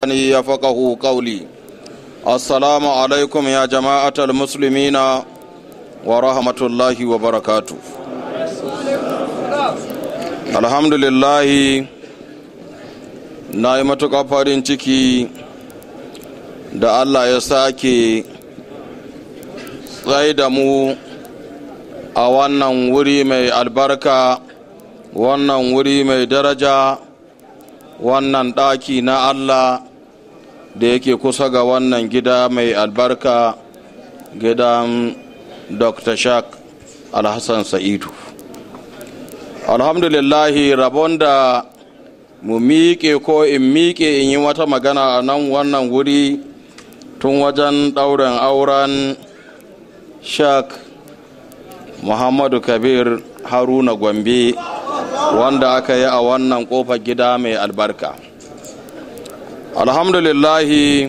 يفقه قولي السلام عليكم يا جماعة المسلمين ورحمة الله وبركاته الحمد لله na yi matuƙar farin ciki da allah ya sake tsaye da mu a wannan wuri mai albarka wannan wuri mai daraja wannan ɗaki na allah da yake kusa ga wannan gida mai albarka gidan dr shak alhassan sa'idu alhamdulillahi rabon da mu miƙe ko in miƙe in yi wata magana a nan wannan wuri tun wajen ɗaurin auren shak muhammadu kabir haruna gombe wanda aka yi a wannan ƙofar gida mai albarka alhamdulillahi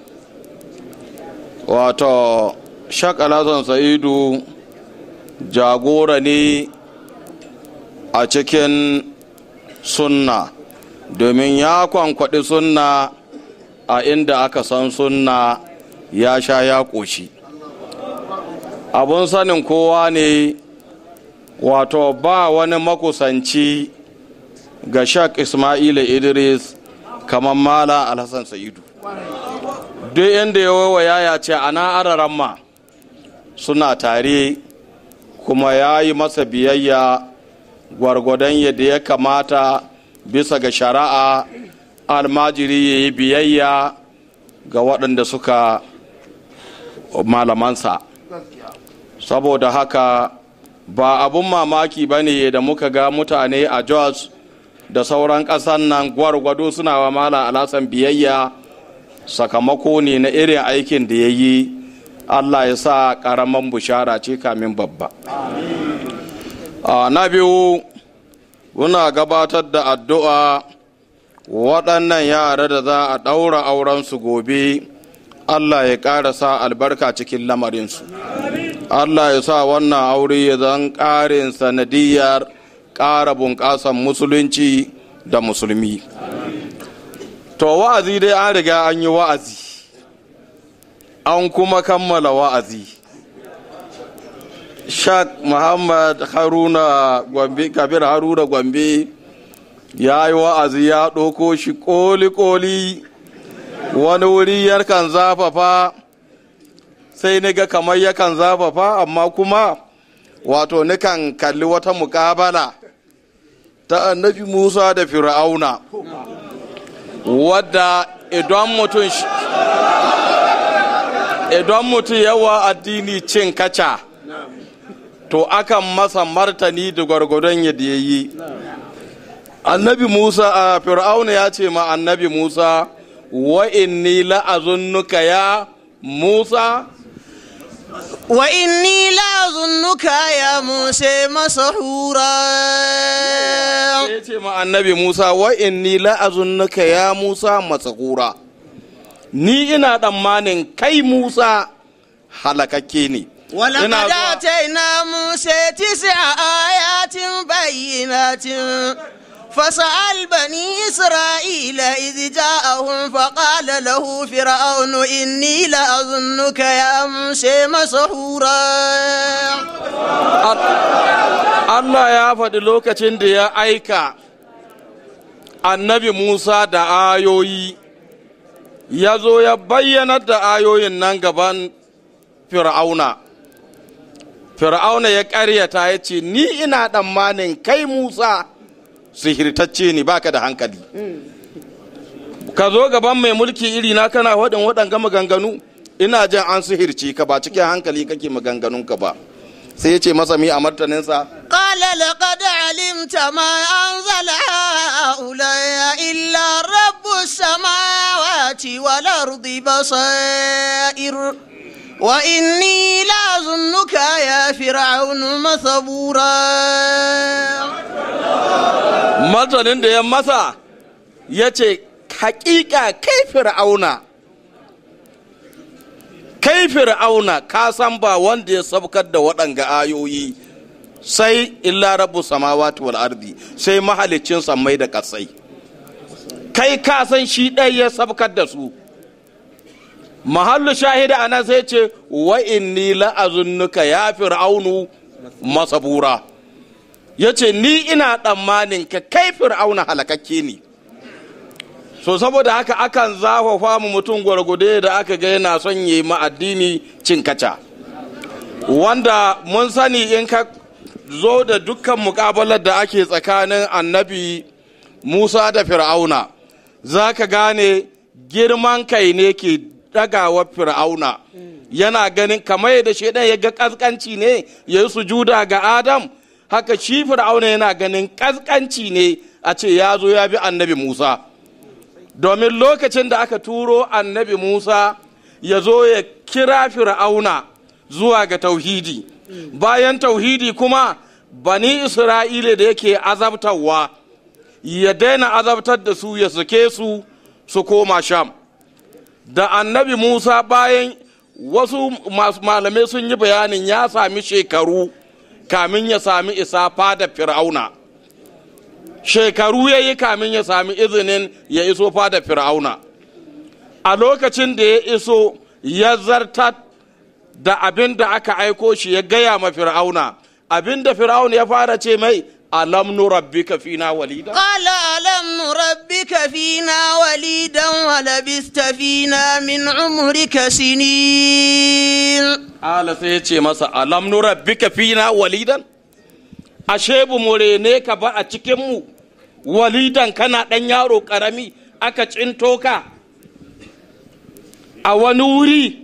wato shak alhassan sa'idu jagora ne a cikin sunna domin ya kwankwaɗi sunna a inda aka san sunna ya sha ya ƙoshi abun sanin kowa ne wato ba wani makusanci ga shak ismaila idris kamar mala alhassan sa'idu duk inda ya waiwaya ya ce ana araran ma suna tare kuma ya yi masa biyayya gwargwadon yadda ya kamata bisa ga shari'a almajiri ya yi biyayya ga waɗanda suka malamansa saboda haka ba abun mamaki ba ne da muka ga mutane a jos da sauran ƙasan nan gwargwado suna wa mala alasan biyayya sakamako ne na irin aikin da ya yi allah ya sa ƙaramin bushara ce kamin babba na biyu muna gabatar da addu'a waɗannan yara da za a ɗaura aurensu gobe allah ya ƙara sa albarka cikin lamarinsu allah ya sa wannan aure ya zan ƙarin sanadiyar ƙara bunƙasan musulunci da musulmi to wa'azi dai an riga an yi wa'azi an kuma kammala wa'azi shak muhammad haruna gombe kabir haruna gombe ya yi wa'azi ya ɗauko shi koli-koli wani wuri yakan zafafa sai ni ga kamar yakan zafafa amma kuma wato nikan kalli wata mukabala ta annabi musa da fir'auna wadda idan mutum idan mutum yawa addini cin kaca to akan masa martani da gwargwadon yadda ya yi annabi musa a fir'auna ya ce ma annabi musa wa inni la'azunnuka ya musa wa inni la'azunnuka ya musa masahura ya ce ma annabi musa wa inni la'azunnuka ya musa masahura ni ina tsammanin kai musa halakakke ne ولقد آتينا موسى تسع آيات بينات فسأل بني إسرائيل إذ جاءهم فقال له فرعون إني لأظنك يا موسى مسحورا Allah ya faɗi lokacin da ya aika annabi Musa da ayoyi ya zo ya bayyanar da ayoyin nan gaban fir'auna fir'auna ya ƙaryata ya ce ni ina tsammanin kai musa sihirtacce ne baka da hankali ka zo gaban mai mulki iri na kana waɗin waɗanga maganganu ina jin an sihirci ka ba cikin hankali kake maganganunka ba sai ya ce masa mi a martaninsa قال لقد علمت ما أنزل هؤلاء إلا رب السماوات والأرض بصائر وإني لأظنك يا فرعون مثبورا martanin da ya masa ya ce hakika kai fir'auna kai fir'auna ka san ba wanda ya sabkar da waɗanga ayoyi sai illa rabu samawati wal ardi sai mahalicin sammai da ƙasai kai ka san shi ɗaya ya sabkar da su mahallu shahida a nan sai ce wa inni la'azunnuka ya fir'aunu masabura ya ce ni ina tsammanin ka kai fir'auna halakakke ne so saboda haka akan zafafa mu mutum gwargwade da aka ga yana son yi ma addini cin kaca wanda mun sani in ka zo da dukkan mukabalar da ake tsakanin annabi musa da fir'auna za ka gane girman kai ne ke dagawa fir'auna yana ganin kamar yadda shaidan ya ga kaskanci ne ya yi sujuda ga adam haka shi fir'auna yana ganin kaskanci ne a ce ya zo ya bi annabi musa domin lokacin da aka turo annabi musa ya zo ya kira fir'auna zuwa ga tauhidi bayan tauhidi kuma bani isra'ila da yake azabtarwa ya daina azabtar da su ya sake su su koma sham da annabi musa bayan wasu malamai sun yi bayanin ya sami shekaru kamin ya sami isa fada fir'auna shekaru ya yi kamin ya sami izinin ya iso fada fir'auna a lokacin da ya iso ya zartar da abin da aka aiko shi ya gaya ma fir'auna abin da fir'auna ya fara ce mai alam nurabbika fina walida قال ألم نربك فينا وليدا ولبست فينا من عمرك سنين ala sai ya ce masa alam nurabbika fina walidan ashe bu mu rene ka ba a cikin mu walidan kana dan yaro karami aka cinto ka a wani wuri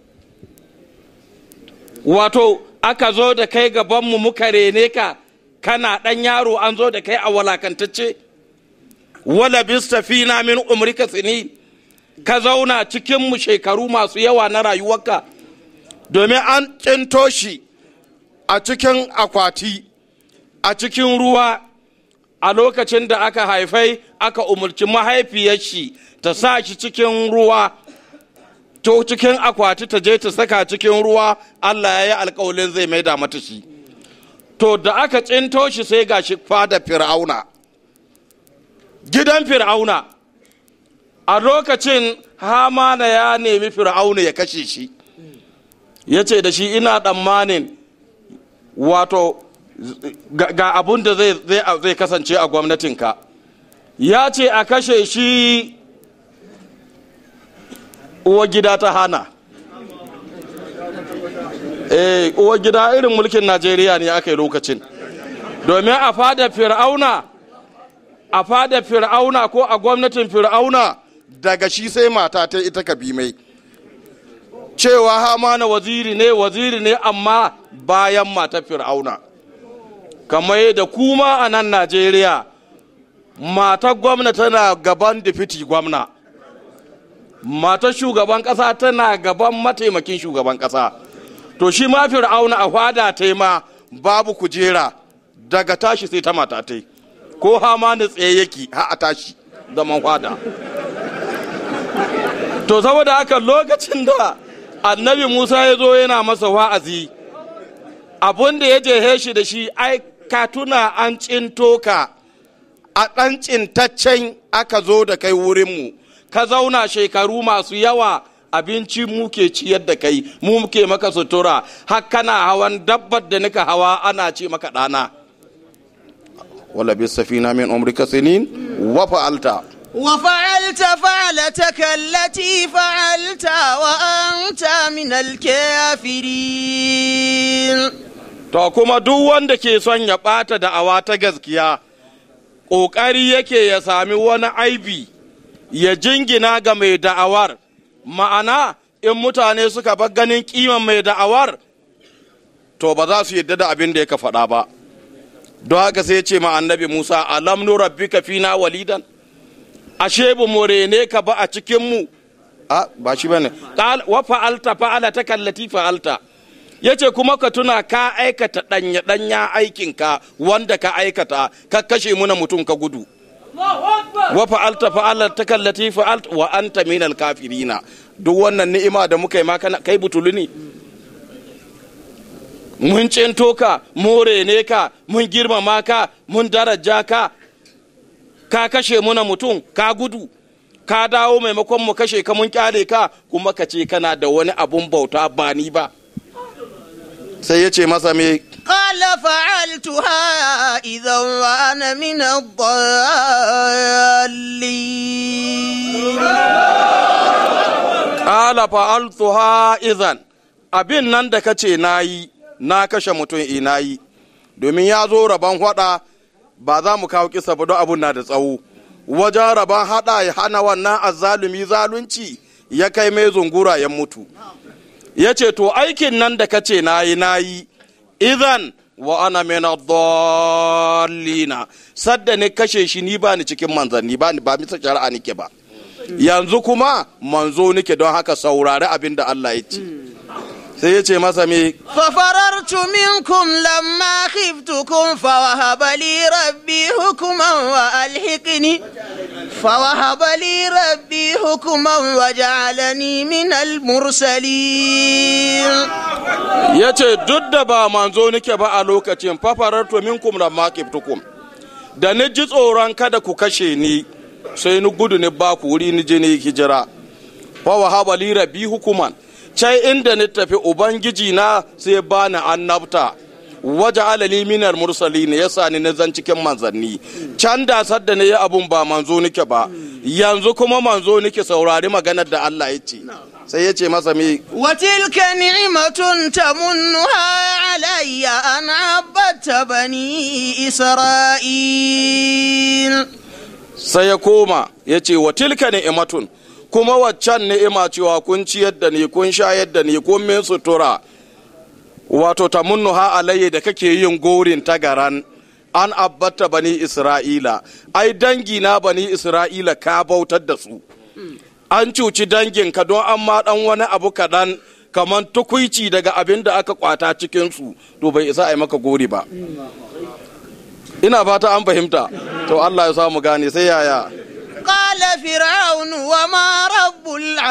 wato aka zo da kai gabanmu muka rene ka kana ɗan yaro an zo da kai a walakantacce wala bista fina min umrika sini ka zauna cikinmu shekaru masu yawa na rayuwarka domin an cinto shi a cikin akwati a cikin ruwa a lokacin da aka haifai aka umarci mahaifiyar shi ta sa shi cikin ruwa to cikin akwati ta je ta saka cikin ruwa Allah ya yi alkawalin zai maida mata shi to da aka tsinto shi sai ga shi fada fir'auna gidan fir'auna a lokacin hamana ya nemi fir'auna ya kashe shi ya ce da shi ina tsammanin wato ga abun da zai kasance a gwamnatinka ya ce a kashe shi uwa gida ta hana eh uwa gida irin mulkin najeriya ne aka yi lokacin domin a fada fir'auna a fada fir'auna ko a gwamnatin fir'auna daga shi sai mata ta ita ka bi mai cewa hamana waziri ne waziri ne amma bayan mata fir'auna kamar yadda kuma a nan najeriya matar gwamna tana gaban difiti gwamna matar shugaban kasa tana gaban mataimakin shugaban kasa to shi ma fir'auna a fada ta ma babu kujera daga tashi sai ta mata ta ko hama da tsaye yake ha a tashi zaman fada to saboda haka lokacin da annabi musa ya zo yana masa wa'azi abun da ya jehe shi da shi ai ka tuna an cinto ka a ɗan cintaccen aka zo da kai wurinmu ka zauna shekaru masu yawa abinci muke ciyar da kai mu muke maka sutura har kana hawan dabbar da nika hawa ana ce maka ɗana wala bi safina min umrika sinin wa fa'alta وفعلت فعلتك التي فعلت وأنت من الكافرين to kuma duk wanda ke son ya ɓata da'awa ta gaskiya ƙoƙari yake ya sami wani aibi ya jingina ga mai da'awar ma'ana in mutane suka bar ganin kiman mai da'awar to ba za su yadda da abin da yaka faɗa ba don haka sai ce ma annabi musa alam nu rabbika fina walidan ashe bu mu rene ka ba a cikin mu a ba shi bane wa fa'alta fa'ala ta kallati fa'alta yace kuma ka tuna ka aikata danya danya aikin ka wanda ka aikata ka kashe muna mutum ka gudu wa fa'alta fa'ala ta kallati fa'alta wa anta minal kafirina duk wannan ni'ima da muka yi ma kai butulu ne mun cinto ka more ne ka mun girmama ka mun daraja ka ka kashe muna mutum ka gudu ka dawo maimakon mu kashe ka mun kyale ka kuma ka ce kana da wani abun bauta ba ni ba sai ya ce masa me قال فعلتها إذا وأنا من الضالين Ƙala fa'altuha izan abin nan da kace na yi na kashe mutum ina yi domin ya zo rabon hada ba za mu kawo kisa ba don abun na da tsawo wajen rabon hada ya hana wannan azzalumi zalunci ya kai mai zungura ya mutu ya ce to aikin nan da kace na yi na yi idan wa ana mena dallina sadda ne kashe shi ni ba ni cikin manzanni ba ni ba misa shari'a nike ba yanzu kuma manzo nike don haka saurari abin da Allah ya ce sai ya ce masa me ففررت منكم لما خفتكم فوهب لي ربي حكما وألحقني فوهب لي ربي حكما وجعلني من المرسلين ya ce duk da ba manzo nike ba a lokacin fafarar to minkum da makiftukum da ni ji tsoron kada ku kashe ni sai ni gudu ni ba ku wuri ni je ni hijira fa wahaba li rabbi hukuman cai inda ni tafi ubangiji na sai bani annabta waje alali minar mursali ne yasa ni na zan cikin manzanni can da sadda ne ya abun ba manzo nike ba yanzu kuma manzo nike saurari maganar da Allah ya ce sai ya ce masa me وتلك نعمة تمنها علي أن عبدت بني إسرائيل sai ya koma ya ce wa tilka ni'imatun kuma waccan ni'ima cewa kun ciyar da ni kun shayar da ni kun min sutura wato ta ha alayya da kake yin gorin tagaran an abbata bani isra'ila ai dangi na bani isra'ila ka bautar da su an cuci danginka don an ma dan wani abu kaɗan kamar tukuici daga abin da aka kwata cikinsu to bai isa a yi maka gori ba ina fata an fahimta to Allah ya samu gane sai yaya قال فرعون وما رب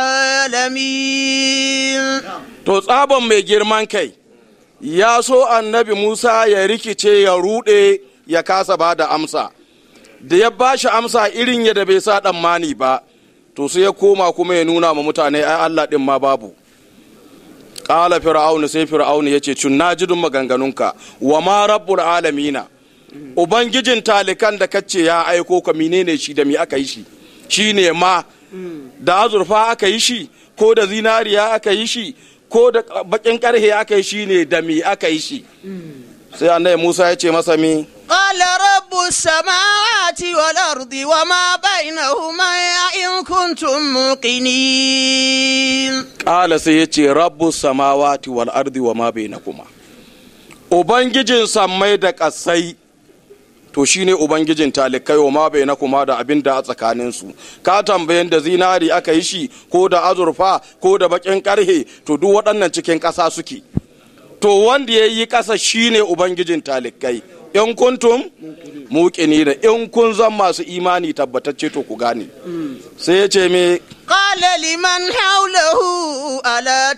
العالمين to tsaban mai girman kai ya so annabi Musa ya rikice ya rude ya kasa ba da amsa da ya ba shi amsa irin yadda bai sa mani ba to sai ya koma kuma ya nuna ma mutane ai Allah din ma babu ƙala fir'aunu sai fir'aunu ya ce cun na jidun maganganunka wa ma rabbul alamina ubangijin talikan da kace ya aiko ka menene shi da me aka yi shi shi ne ma da azurfa aka yi shi ko da zinariya aka yi shi ko da bakin karhe aka yi shi ne da me aka yi shi sai annabi Musa ya ce masa mi قال رب السماوات والأرض وما بينهما إن كنتم موقنين ƙala sai ya ce rabbu samawati wal ardi wa ma bainakuma ubangijin sammai da ƙasai to shine ubangijin talikai wa ma bainakuma da abin da a tsakaninsu ka tambayin da zinari aka yi shi ko da azurfa ko da bakin karhe to duk waɗannan cikin ƙasa suke to wanda ya yi ƙasa shine ubangijin talikai in kuntum muƙini da in kun zan masu imani tabbatacce to ku gane sai ya ce me قال لمن حوله ألا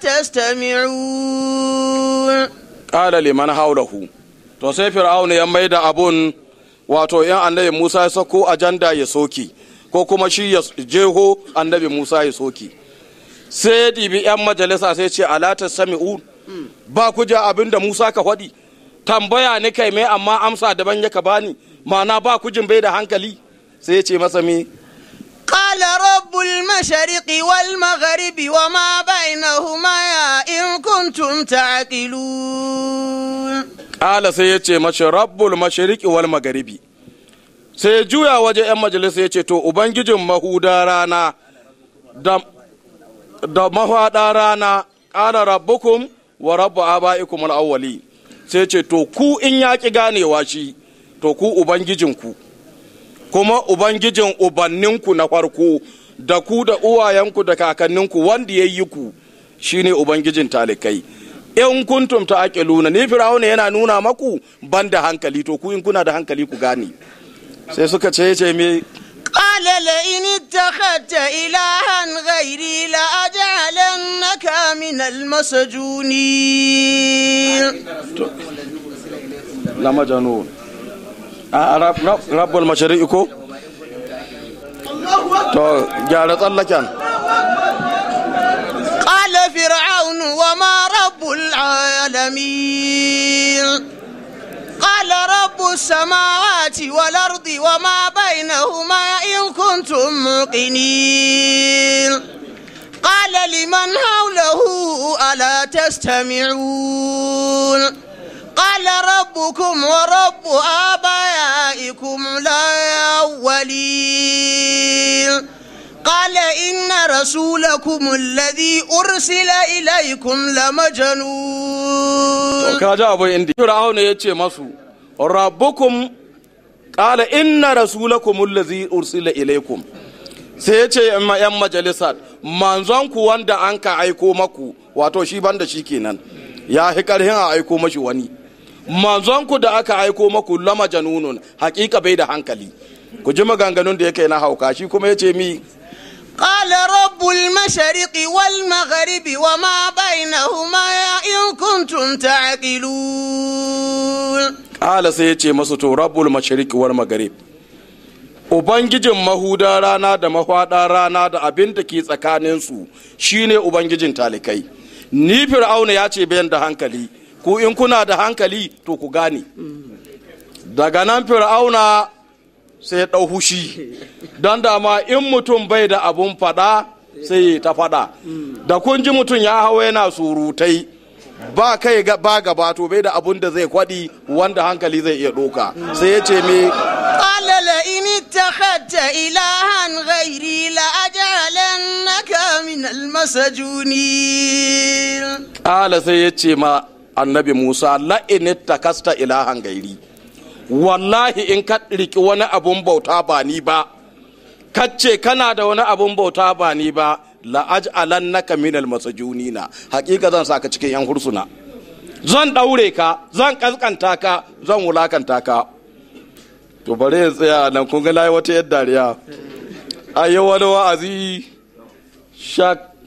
تستمعون ƙala liman haulahu to sai fir'auna ya mai da abun wato yan annabi musa ya sako ajanda ya soki ko kuma shi ya jeho annabi musa ya soki sai ya ɗibi yan majalisa sai ce alata sami'un ba ku ja abin da musa ka faɗi tambaya ni kai mai amma amsa daban ya ka bani ma'ana ba ku jin bai da hankali sai ya ce masa me قال رب المشرق والمغرب وما بينهما إن كنتم تعقلون Ƙala sai ya ce mace rabbul mashariqi wal magaribi sai ya juya waje 'yan majalisa ya ce to ubangijin mahuda rana da, da mahaɗa rana ƙala rabbukum wa rabbu aba'ikum al-awwali sai ce to ku in ya ƙi ganewa shi to ku ubangijinku kuma ubangijin ubanninku na farko da ku da uwayenku da kakanninku wanda ya yi ku shine ubangijin talikai in kuntum ta aqiluna ni firawuna yana nuna maku ban da hankali to ku in kuna da hankali ku gane sai suka ce ce me قال لئن اتخذت إلها غيري لأجعلنك من المسجونين la majanun a rab- rab- rabbul mashari'i ko to gyara tsallaken قال فرعون وما رب العالمين قال رب السماوات والأرض وما بينهما إن كنتم موقنين قال لمن حوله ألا تستمعون قال ربكم ورب آبائكم الأولين قال إن رسولكم الذي أرسل إليكم لمجنون ka ji abin inda fir'auna ya ce masu rabbukum qala inna rasulakum allazi ursila ilaikum sai ya ce yan majalisar manzon ku wanda an ka aiko maku wato shi banda shi kenan ya fi karhin a aiko mashi wani manzon ku da aka aiko maku lama janunun hakika bai da hankali ku ji maganganun da yake na hauka shi kuma ya ce mi قال رب المشرق والمغرب وما بينهما إن كنتم تعقلون Ƙala sai ya ce masu to rabbul mashariqi wal maghrib Ubangijin mahuda rana da mahwaɗa rana da abin da ke tsakaninsu shine Ubangijin talikai. Ni Fir'auna ya ce bayan da hankali, ku in kuna da hankali to ku gane. Daga nan Fir'auna sai ya ɗau hushi, don dama in mutum bai da abun faɗa sai ya ta faɗa. Da kun ji mutum ya hawa yana surutai. ba kai ga- ba gaba to bai da abun da zai kwaɗi wanda hankali zai iya ɗoka sai ya ce me قال لئن اتخذت إلها غيري لأجعلنك من المسجونين ƙala sai ya ce ma annabi musa la'in takasta ilahan gairi wallahi in ka riki wani abun bauta ba ni ba kace kana da wani abun bauta ba ni ba la'aj'alannaka minal masajunina hakika zan saka cikin yan hursuna zan daure ka zan kaskanta ka zan wulakanta ka to bare ya tsaya nan kun ga nayi wata yadda dariya ayi wani wa'azi shak